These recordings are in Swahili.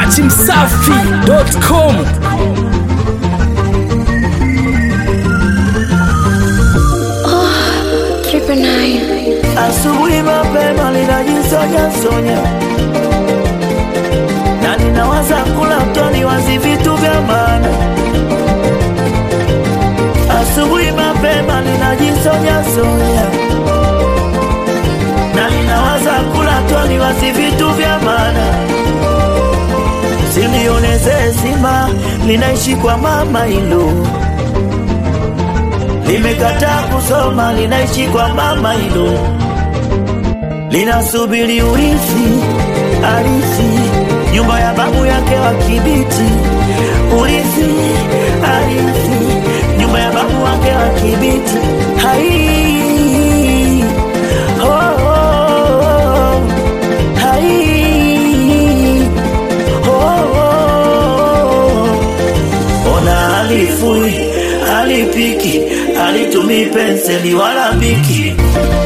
dachimsafi.com Triple nine. Asubuhi mapema linajisonya sonya, na ninawaza kula mtoni wazi vitu vya maana. Asubuhi mapema linajisonya sonya, na ninawaza kula mtoni wazi vitu vya maana. Silioneze zima linaishi kwa mama hilo limekataa kusoma linaishi kwa mama hilo linasubiri urithi arithi nyumba ya babu yake wa kibiti urithi arithi nyumba ya babu wake wa kibiti hai oh, oh, oh. hai oh, oh. ona alifui alipiki alitumi penseli wala biki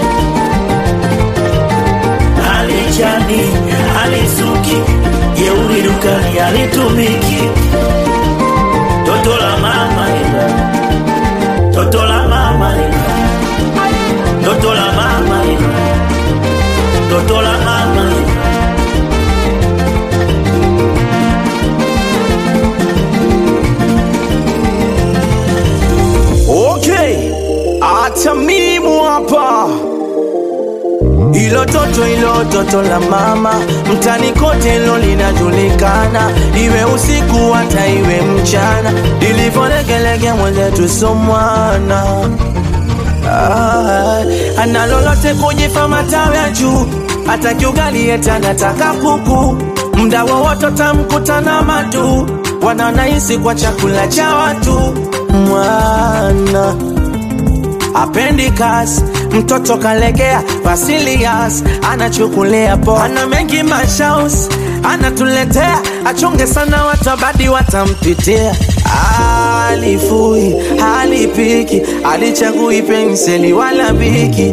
alichani alisuki jeuri dukani alitumiki toto la mama ila toto la mama ila toto la mama ila toto la mama ila Okay, acha mimu hapa. Ilo toto ilo toto la mama, mtani kote ilo linajulikana, iwe usiku hata iwe mchana, ilivyolegelege mwenzetu somwana Ah, ana lolote kujifa matawi ya juu, hata kiugali eti anataka kuku, mda wowote tamkutana matu, wananahisi kwa chakula cha watu mwana apendi kasi mtoto kalegea Vasilias anachukulia poa, ana mengi mashaus anatuletea, achunge sana watu abadi watampitia. Alifui alipiki alichagui penseli wala biki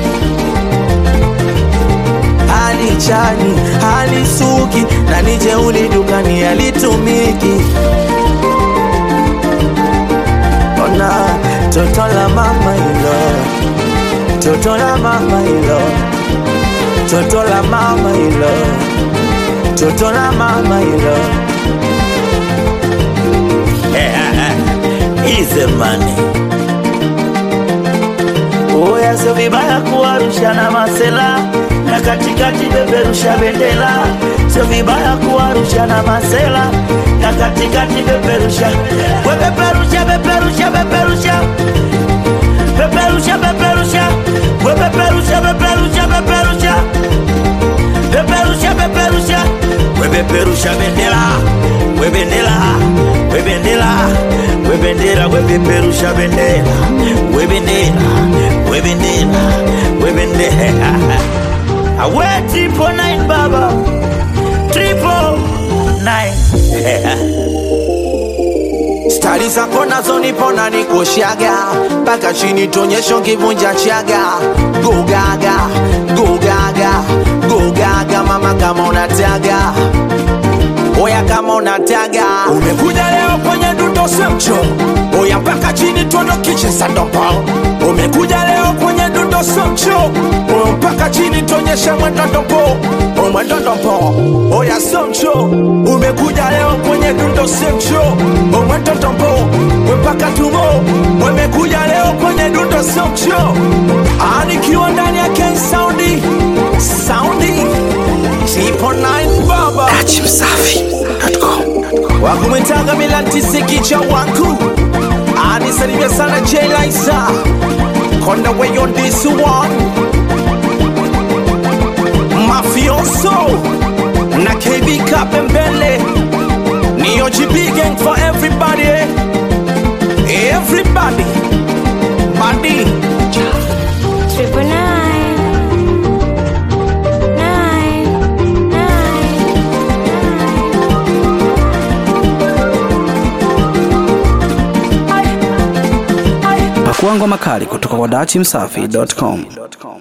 alichani alisuki na nijeuli dukani alitumiki ona toto la mama ilo toto la mama ilo toto la mama ilo toto la mama ilo ize mani oya sio vibaya kuwarusha na masela na katikati beberusha bendera sio vibaya kuwarusha na masela na katikati beberusha we beberusha beberusha beberusha beberusha beberusha we beberusha beberusha beberusha beberusha beberusha we beberusha bendera we bendera we bendera we bendera we beberusha bendera we bendera we bendera we bendera awe triple nine baba triple nine stari zako nazo nipona nikoshaga mpaka chini tonyesho kivunja chaga gogaga gogaga gogaga mama kama unataga oya kama unataga umekuja leo kwenye dundo semcho oya mpaka chini tuondokiche sandopo umekuja leo kwenye dundo semcho oya mpaka chini tuonyeshe mwendodompo omwendodompo oya semcho umekuja leo kwenye dundo semcho omwendodompo mpaka tumo umekuja leo kwenye dundo semcho anikiwa ndani ya ken saundi saundi Triple nine baba dachimsafi.com wakumetaga milantisikija wangu anisalimia sana jelaisa konda way on this one mafioso na kb kapembele ni ogb gang for everybody everybody body Triple nine. Nine. Nine. pakuangwa makali kutoka kwa dachimsafi.com